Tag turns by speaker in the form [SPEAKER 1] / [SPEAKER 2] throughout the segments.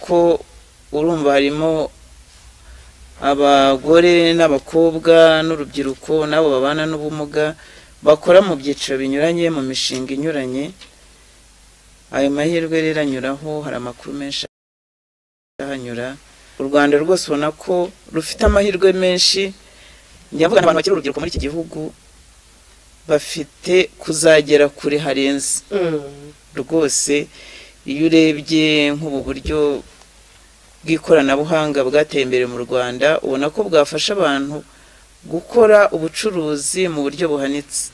[SPEAKER 1] kuko urumva harimo abagore n'abakobwa n'urubyiruko n'abo babana n'ubumuga bakora mu byiciro binyuranye mu mishinga inyuranye ayo mahirwe rero anyuraho hari amakuru menshi ahanyura u rwanda rwose ubona ko rufite amahirwe menshi njya mvuga abantu bakiri urubyiruko muri iki gihugu bafite kuzagera kure harenze rwose iyo urebye nk'ubu buryo bw'ikoranabuhanga bwateye imbere mu rwanda ubona ko bwafasha abantu gukora ubucuruzi mu buryo buhanitse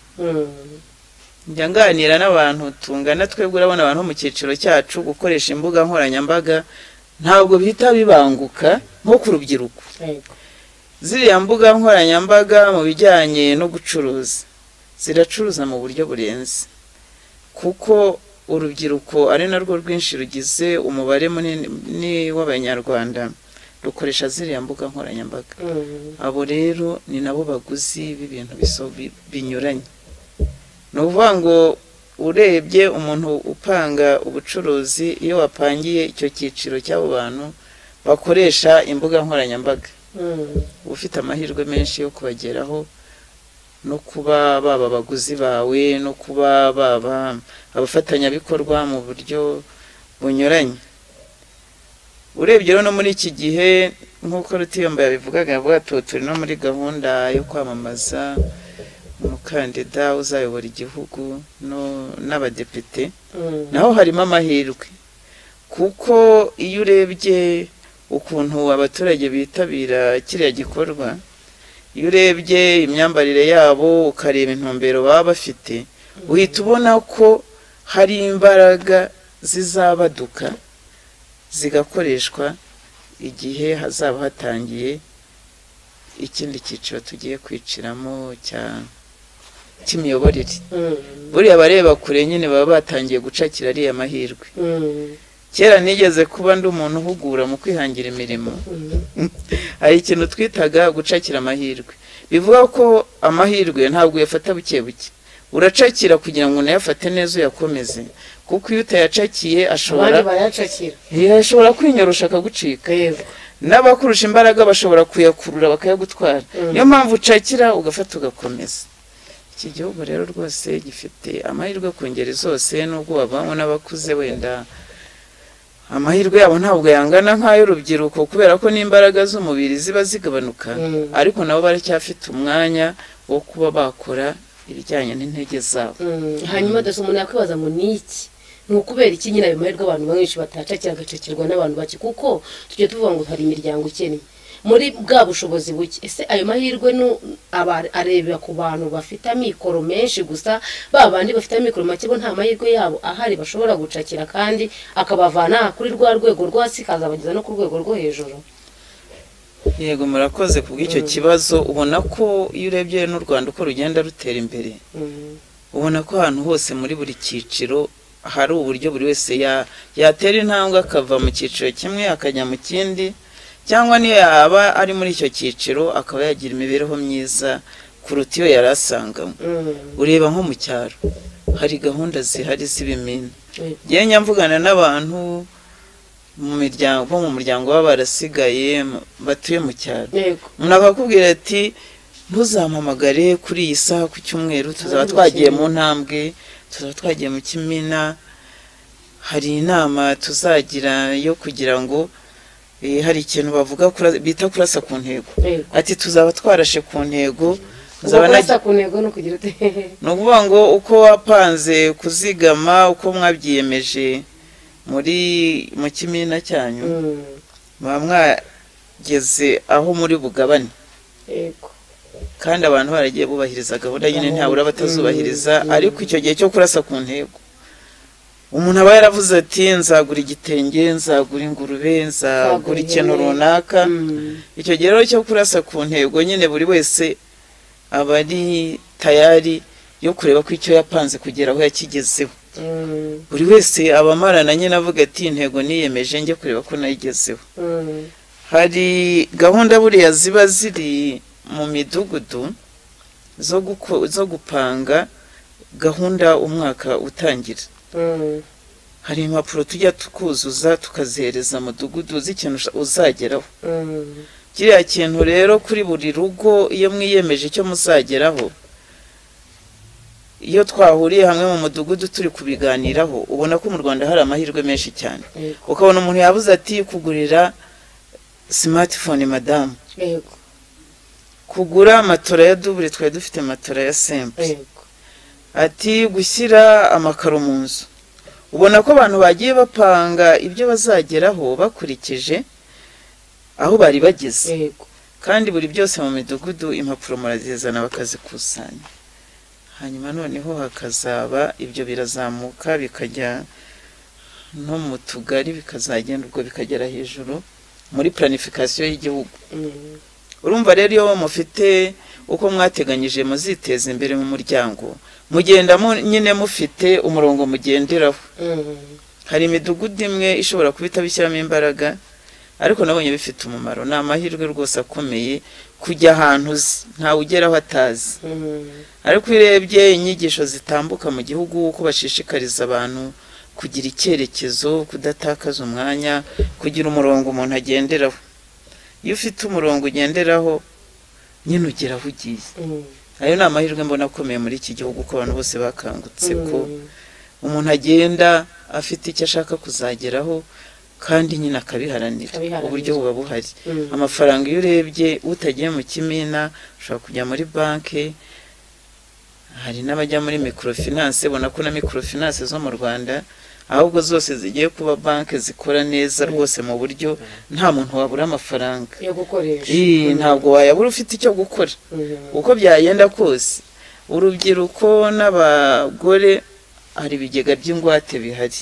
[SPEAKER 1] njya nganira n'abantu tungana twebwe urabona abantu bo mu cyiciro cyacu gukoresha imbuga nkoranyambaga ntabwo bihita bibanguka nko ku rubyiruko ziriya mbuga nkoranyambaga mu bijyanye no gucuruza ziracuruza mu buryo burenze kuko urubyiruko ari narwo rwinshi rugize umubare munini w'abanyarwanda rukoresha ziriya mbuga nkoranyambaga abo rero ni nabo baguzi b'ibintu binyuranye ni ukuvuga ngo urebye umuntu upanga ubucuruzi iyo wapangiye icyo cyiciro cy'abo bantu bakoresha imbuga nkoranyambaga uba ufite amahirwe menshi yo kubageraho no kuba baba abaguzi bawe no kuba baba abafatanyabikorwa mu buryo bunyuranye urebye rero no muri iki gihe nk'uko rutiyomba yabivugaga yavuga turi no muri gahunda yo kwamamaza umukandida uzayobora igihugu n'abadepite naho harimo amahirwe kuko iyo urebye ukuntu abaturage bitabira kiriya gikorwa iyo urebye imyambarire yabo ukareba intumbero baba bafite uhita ubona ko hari imbaraga zizabaduka zigakoreshwa igihe hazaba hatangiye ikindi cyiciro tugiye kwiciramo cy'imiyoborere buriya abareba kure nyine baba batangiye gucakira ariya mahirwe kera nigeze kuba ndi umuntu uhugura mu kwihangira imirimo hari ikintu twitaga gucakira amahirwe bivuga ko amahirwe ntabwo uyafata buke buke uracakira kugira ngo unayafate neza uyakomeze kuko iyo utayacakiye ashobora kwinyorosha akagucika n'abakurusha imbaraga bashobora kuyakurura bakayagutwara niyo mpamvu ucakira ugafata ugakomeza iki gihugu rero rwose gifite amahirwe ku ngeri zose n'ubwo wavanywe n'abakuze wenda amahirwe yabo ntabwo yangana nk'ay'urubyiruko kubera ko n'imbaraga z'umubiri ziba zigabanuka ariko nabo baracyafite umwanya wo kuba bakora ibijyanye n'intege zabo
[SPEAKER 2] hanyuma adasa umuntu yakwibaza ngo ni iki ni ukubera iki nyine ayo mahirwe abantu benshi batacakira agacakirwa n'abantu bake kuko tujya tuvuga ngo hari imiryango ikennye muri bwa bushobozi buke ese ayo mahirwe arebera ku bantu bafite amikoro menshi gusa ba bandi bafite amikoro make bo nta mahirwe yabo ahari bashobora gucakira kandi akabavana kuri rwa rwego rwo hasi akazabageza no ku rwego rwo hejuru
[SPEAKER 1] yego murakoze ku bw'icyo kibazo ubona ko iyo urebye n'u rwanda uko rugenda rutera imbere ubona ko ahantu hose muri buri cyiciro hari uburyo buri wese yatera intambwe akava mu cyiciro kimwe akajya mu kindi cyangwa niyo yaba ari muri icyo cyiciro akaba yagira imibereho myiza kuruta iyo yari asanganywe ureba nko mu cyaro hari gahunda zihari z'ibimina njya mvugana n'abantu mu miryango bo mu muryango baba barasigaye batuye mu cyaro umuntu akakubwira ati ntuzampamagare kuri iyi saha ku cyumweru tuzaba twagiye mu ntambwe tuzaba twagiye mu kimina hari inama tuzagira yo kugira ngo hari ikintu bavuga bita kurasa ku ntego ati tuzaba twarashe ku ntego
[SPEAKER 2] kurasa ku ntego ni ukugira ute
[SPEAKER 1] ni ukuvuga ngo uko wapanze kuzigama uko mwabyiyemeje muri mu kimina cyanyu muba mwageze aho muri bugabane kandi abantu baragiye bubahiriza gahunda nyine ntabura abatazubahiriza ariko icyo gihe cyo kurasa ku ntego umuntu aba yaravuze ati nzagura igitenge nzagura ingurube nzagura ikintu runaka icyo gihe rero cyo kurasa ku ntego nyine buri wese aba ari tayari yo kureba ko icyo yapanze kugera aho yakigezeho buri wese aba amarana nyine avuga ati intego niyemeje njye kureba ko nayigezeho hari gahunda buriya ziba ziri mu midugudu zo gupanga gahunda umwaka utangira hari impapuro tujya tukuzuza tukazihereza mudugudu uzi ikintu usha- uzageraho
[SPEAKER 2] Mm.
[SPEAKER 1] kiriya kintu rero kuri buri rugo iyo mwiyemeje icyo muzageraho iyo twahuriye hamwe mu mudugudu turi kubiganiraho ubona ko mu rwanda hari amahirwe menshi cyane
[SPEAKER 2] Yego.
[SPEAKER 1] ukabona umuntu yabuze ati kugurira simatifone madamu
[SPEAKER 2] Yego.
[SPEAKER 1] kugura matora ya dubure twari dufite matora ya sempe
[SPEAKER 2] Yego.
[SPEAKER 1] ati gushyira amakaro mu nzu ubona ko abantu bagiye bapanga ibyo bazageraho bakurikije aho bari bageze
[SPEAKER 2] Yego.
[SPEAKER 1] kandi buri byose mu midugudu impapuro murazizana bakazikusanya hanyuma noneho hakazaba ibyo birazamuka bikajya no mu tugari bikazagenda ubwo bikagera hejuru muri planifikasiyo y'igihugu
[SPEAKER 2] Mm.
[SPEAKER 1] urumva rero iyo mufite uko mwateganyije muziteza imbere mu muryango mugenda mu- nyine mufite umurongo mugenderaho
[SPEAKER 2] Mm.
[SPEAKER 1] hari imidugudu imwe ishobora kuba itabishyiramo imbaraga ariko nabonye bifite umumaro ni amahirwe rwose akomeye kujya ahantu uzi ntawe ugeraho atazi
[SPEAKER 2] Mm.
[SPEAKER 1] ariko iyo urebye inyigisho zitambuka mu gihugu uko bashishikariza abantu kugira icyerekezo kudatakaza umwanya kugira umurongo umuntu agenderaho iyo ufite umurongo ugenderaho nyine ugera aho ugiye
[SPEAKER 2] Mm.
[SPEAKER 1] ayo ni amahirwe mbona akomeye muri iki gihugu ko abantu bose bakangutse ko
[SPEAKER 2] Mm.
[SPEAKER 1] umuntu agenda afite icyo ashaka kuzageraho kandi nyine akabiharanira
[SPEAKER 2] Akabiharanira.
[SPEAKER 1] uburyo buba buhari
[SPEAKER 2] Mm.
[SPEAKER 1] amafaranga iyo urebye utagiye mu kimina ushobora kujya muri banki hari n'abajya muri mikorofinanse ubona ko na mikorofinanse zo mu rwanda ahubwo zose zigiye kuba banki zikora neza rwose mu buryo nta muntu wabura amafaranga
[SPEAKER 2] yo gukoresha
[SPEAKER 1] Ii, ntabwo wayabura ufite icyo gukora
[SPEAKER 2] Mm.
[SPEAKER 1] uko byagenda kose urubyiruko n'abagore hari ibigega by'ingwate bihari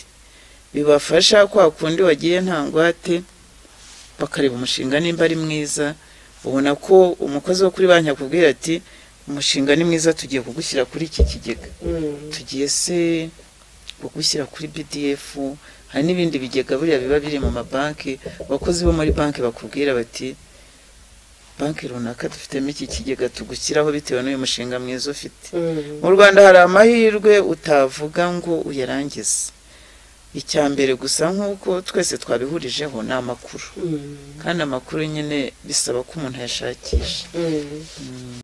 [SPEAKER 1] bibafasha kwa kundi wagiye nta ngwate bakareba umushinga nimba ari mwiza ubona ko umukozi wo kuri banki akubwira ati umushinga ni mwiza tugiye kugushyira kuri iki kigega
[SPEAKER 2] Mm.
[SPEAKER 1] tugiye se kugushyira kuri BDF hari n'ibindi bigega buriya biba biri mu mabanki abakozi bo muri banki bakubwira bati banki runaka dufitemo iki kigega tugushyiraho bitewe n'uyu mushinga mwiza ufite
[SPEAKER 2] Mm.
[SPEAKER 1] mu rwanda hari amahirwe utavuga ngo uyarangize icya mbere gusa nk'uko twese twabihurijeho ni amakuru
[SPEAKER 2] Mm.
[SPEAKER 1] kandi amakuru nyine bisaba ko umuntu ayashakisha
[SPEAKER 2] Mm.